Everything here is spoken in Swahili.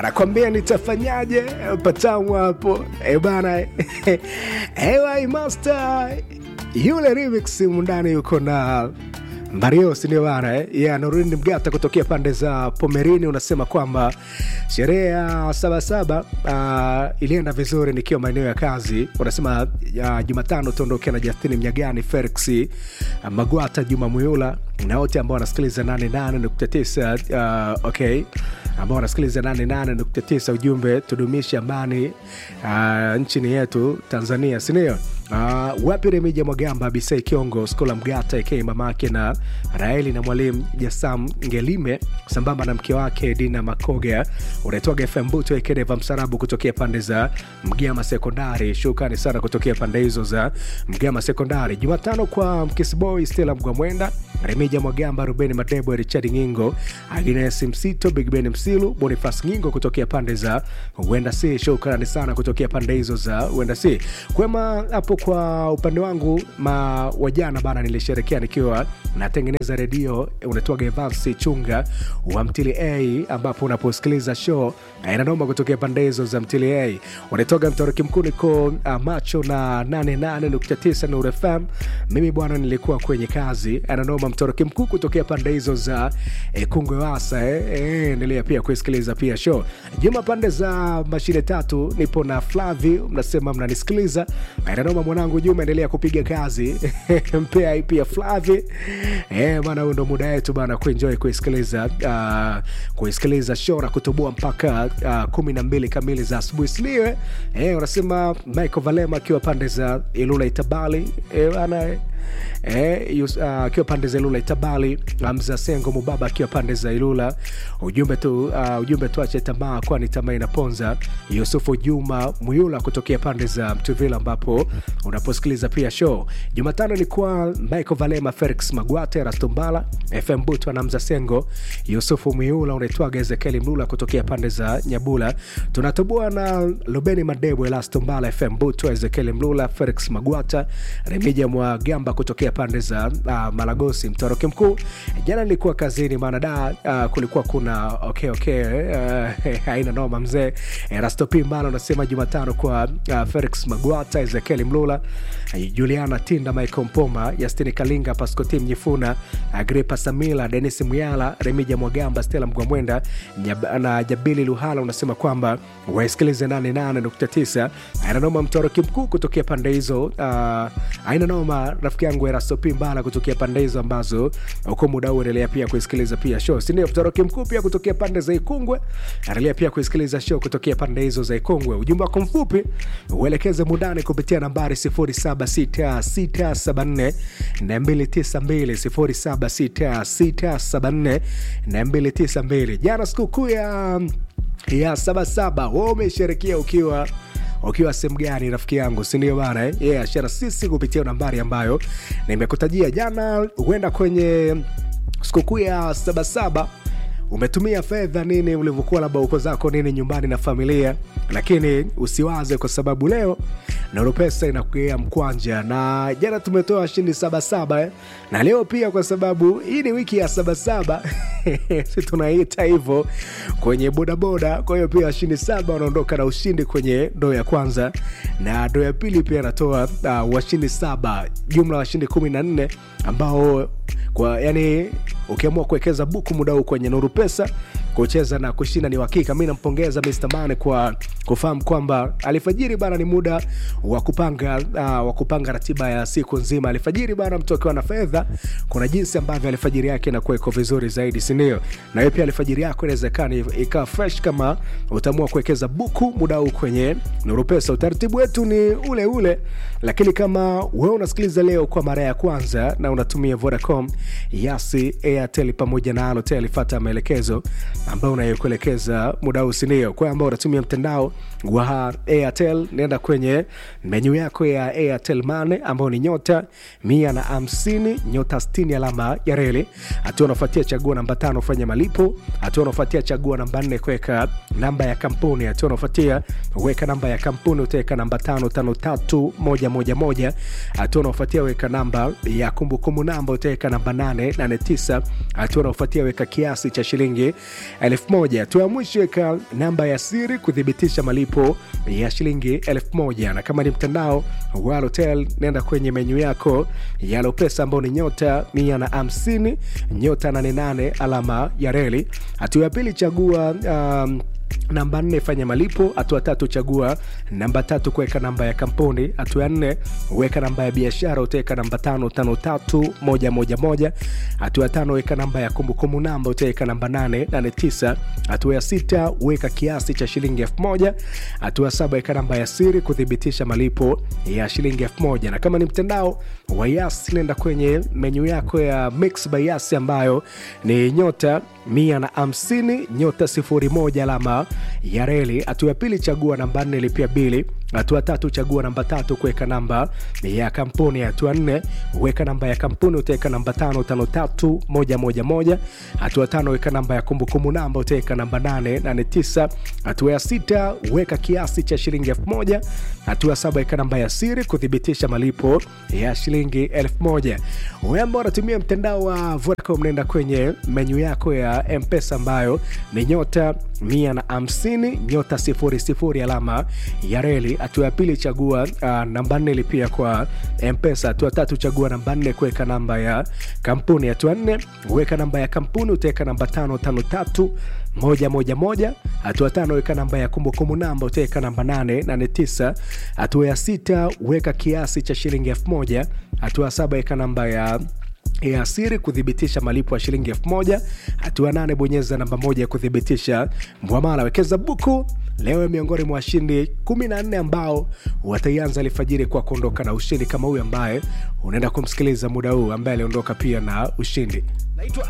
anakwambia nitafanyaje patamu hapo e bana ewa master yule remix mundani yuko na Mario sindio bana eh? yeah, Norini Mgata kutokea pande za Pomerini unasema kwamba sherehe ya Sabasaba uh, ilienda vizuri nikiwa maeneo ya kazi. Unasema uh, Jumatano tuondokea na Justini Mnyagani, Felix uh, Magwata, Juma Muyula na wote ambao wanasikiliza 88.9 uh, okay ambao wanasikiliza 88.9 ujumbe tudumishe amani uh, nchini yetu Tanzania sindio? Uh, wapi Remija Mwagamba, Bisai Kiongo, Skola Mgata aka mamake na Raeli na mwalimu Jasam Ngelime sambamba na mke wake Dina Makoga, unaitwaga FM Buto Ekedeva Msarabu kutokea pande za Mgama Sekondari. Shukrani sana kutokea pande hizo za Mgama Sekondari. Jumatano kwa Mkisboy Stella Mgwamwenda, Remija Mwagamba, Rubeni Madebo, Richard Ngingo, Agnes Msito, Big Ben Msilu, Bonifas Ngingo kutokea pande za Wenda C. Shukrani sana kutokea pande hizo za Wenda C. Kwema hapo kwa upande wangu ma wajana bana, nilisherekea nikiwa natengeneza redio unatoaga Evans Chunga wa Mtili A, ambapo unaposikiliza show inanoma kutokea pande hizo za Mtili A. Unatoga mtoroki mkuu niko uh, macho na 88.9 Nuru FM. Mimi bwana nilikuwa kwenye kazi ananoma mtoroki mkuu kutokea pande hizo za eh, Kungwe Wasa eh, eh, endelea pia kusikiliza pia show Juma pande za mashine tatu nipo na Flavi, mnasema mnanisikiliza inanoma mwanangu Juma, endelea kupiga kazi mpea pia Flavi eh, bana, huo ndo muda wetu bana kuenjoy kuisikiliza uh, kuisikiliza show na kutoboa mpaka uh, kumi na mbili kamili za asubuhi siniwe eh, unasema Michael Valema akiwa pande za Ilula Itabali eh, bana akiwa uh, pande za Ilula Itabali, Hamza Sengo Mubaba akiwa pande za Ilula. Ujumbe tu uh, ujumbe tuache tamaa, kwani tamaa inaponza. Yusufu Juma Muyula kutokea pande za Mtuvila, ambapo unaposikiliza pia show Jumatano ni kwa Michael Valema, Felix Magwate, Rastombala, FM Butu na Hamza Sengo, Yusufu Muyula, unaitwaga Ezekieli Mlula kutokea pande za Nyabula. Tunatoboa na Lubeni Madebo, Elastombala, FM Butu, Ezekieli Mlula, Felix Magwata, Remija Mwagamba kutokea pande za uh, Malagosi, Mtoroki Mkuu. Jana nilikuwa kazini, maana da uh, kulikuwa kuna okay, okay, uh, haina noma mzee. Rastopi Mbala unasema Jumatano kwa uh, Felix Magwata, Ezekieli Mlula, uh, Juliana Tinda, Michael Mpoma, Yastini Kalinga, Pascoti Mnyifuna, Agripa Samila, Denis Muyala, Remija Mwagamba, Stella Mgwamwenda na Jabili Luhala unasema kwamba waisikilize 88.9 aina noma. Mtoroki Mkuu kutokea pande hizo uh, aina noma rafiki yangu Erastopi Mbala kutokea pande hizo ambazo uko muda huu endelea pia kuisikiliza pia show, si ndio? Mtoroki Mkuu pia kutokea pande za Ikungwe endelea pia kuisikiliza show kutokea pande hizo za Ikungwe. Ujumbe wako mfupi uelekeze mundani kupitia nambari 076674 na 292 076674 na 292. Jana sikukuu ya ya Sabasaba, wewe umesherekea ukiwa ukiwa sehemu gani rafiki yangu, sindio bana eh? Yeah, shara sisi kupitia nambari ambayo nimekutajia jana. Huenda kwenye sikukuu ya Sabasaba umetumia fedha nini, ulivyokuwa labda uko zako nini nyumbani na familia, lakini usiwaze kwa sababu leo Nuru Pesa inakuia mkwanja, na jana tumetoa washindi sabasaba eh? na leo pia, kwa sababu hii ni wiki ya sabasaba si tunaita hivyo kwenye bodaboda. Kwa hiyo pia washindi saba wanaondoka na ushindi kwenye ndoo ya kwanza, na ndoo ya pili pia anatoa uh, washindi saba, jumla washindi kumi na nne ambao kwa yani ukiamua kuwekeza buku muda huu kwenye Nuru Pesa kucheza na kushinda ni uhakika. Mi nampongeza Mr. Mane kwa kufahamu kwamba alfajiri bana ni muda wa kupanga uh, wa kupanga ratiba ya siku nzima. Alfajiri bana, mtu akiwa na fedha, kuna jinsi ambavyo alfajiri yake inakuwa iko vizuri zaidi, si ndio? Na hiyo pia alfajiri yako inawezekana ikawa fresh kama utaamua kuwekeza buku muda huu kwenye Nuru Pesa. Utaratibu wetu ni ule ule, lakini kama wewe unasikiliza leo kwa mara ya kwanza na unatumia Vodacom, Yasi, Airtel pamoja na Halotel, fuata maelekezo ambayo unayokuelekeza muda huu, si ndio? Kwa ambao unatumia mtandao wa Airtel, nenda kwenye menyu yako ya Airtel Money ambayo ni nyota mia na hamsini nyota sitini alama ya reli. Hatua unafuatia chagua namba tano fanya malipo. Hatua unafuatia chagua namba nne kuweka namba ya kampuni. Hatua unafuatia weka namba ya kampuni, utaweka namba tano tano tatu moja moja moja. Hatua unafuatia weka namba ya kumbukumbu namba, utaweka namba nane nane tisa. Hatua unafuatia weka kiasi cha shilingi elfu moja hatua ya mwisho weka namba ya siri kuthibitisha malipo ya shilingi elfu moja na kama ni mtandao wa hotel nenda kwenye menyu yako ya lopesa ambao ni nyota mia na hamsini nyota 88 alama ya reli hatua ya pili chagua um, namba nne fanya malipo hatua tatu chagua namba tatu kuweka namba ya kampuni hatua ya nne weka namba ya biashara utaweka namba tano tano tatu moja moja moja hatua ya tano weka namba ya kumbukumbu namba utaweka namba nane nane tisa hatua ya sita weka kiasi cha shilingi elfu moja hatua ya saba weka namba ya siri kuthibitisha malipo ya shilingi elfu moja na kama ni mtandao wa yas nenda kwenye menyu yako ya mix by yas ambayo ni nyota mia na hamsini nyota sifuri moja alama ya reli hatua ya pili chagua namba nne lipia bili hatua tatu chagua namba tatu kuweka namba ya kampuni hatua nne weka namba ya kampuni utaweka namba tano tano tatu moja moja moja hatua tano weka namba ya kumbukumbu namba utaweka namba nane nane tisa hatua ya sita weka kiasi cha shilingi elfu moja hatua ya saba weka namba ya siri kuthibitisha malipo ya shilingi elfu moja we ambao unatumia mtandao wa vodacom nenda kwenye menyu yako ya mpesa ambayo ni nyota mia na hamsini nyota sifuri sifuri alama ya reli hatua ya pili chagua uh, namba nne lipia kwa mpesa hatua tatu chagua namba nne kuweka namba ya kampuni hatua nne weka namba ya kampuni utaweka namba tano tano tatu moja moja moja hatua tano weka namba ya kumbukumbu namba utaweka namba nane nane tisa hatua ya sita weka kiasi cha shilingi elfu moja hatua ya saba weka namba ya ya siri kuthibitisha malipo ya shilingi elfu moja hatua nane bonyeza namba moja ya kuthibitisha mwamala wekeza buku leo miongoni mwa washindi 14 ambao wataianza alfajiri kwa kuondoka na ushindi kama huyu ambaye unaenda kumsikiliza muda huu ambaye aliondoka pia na ushindi naitwa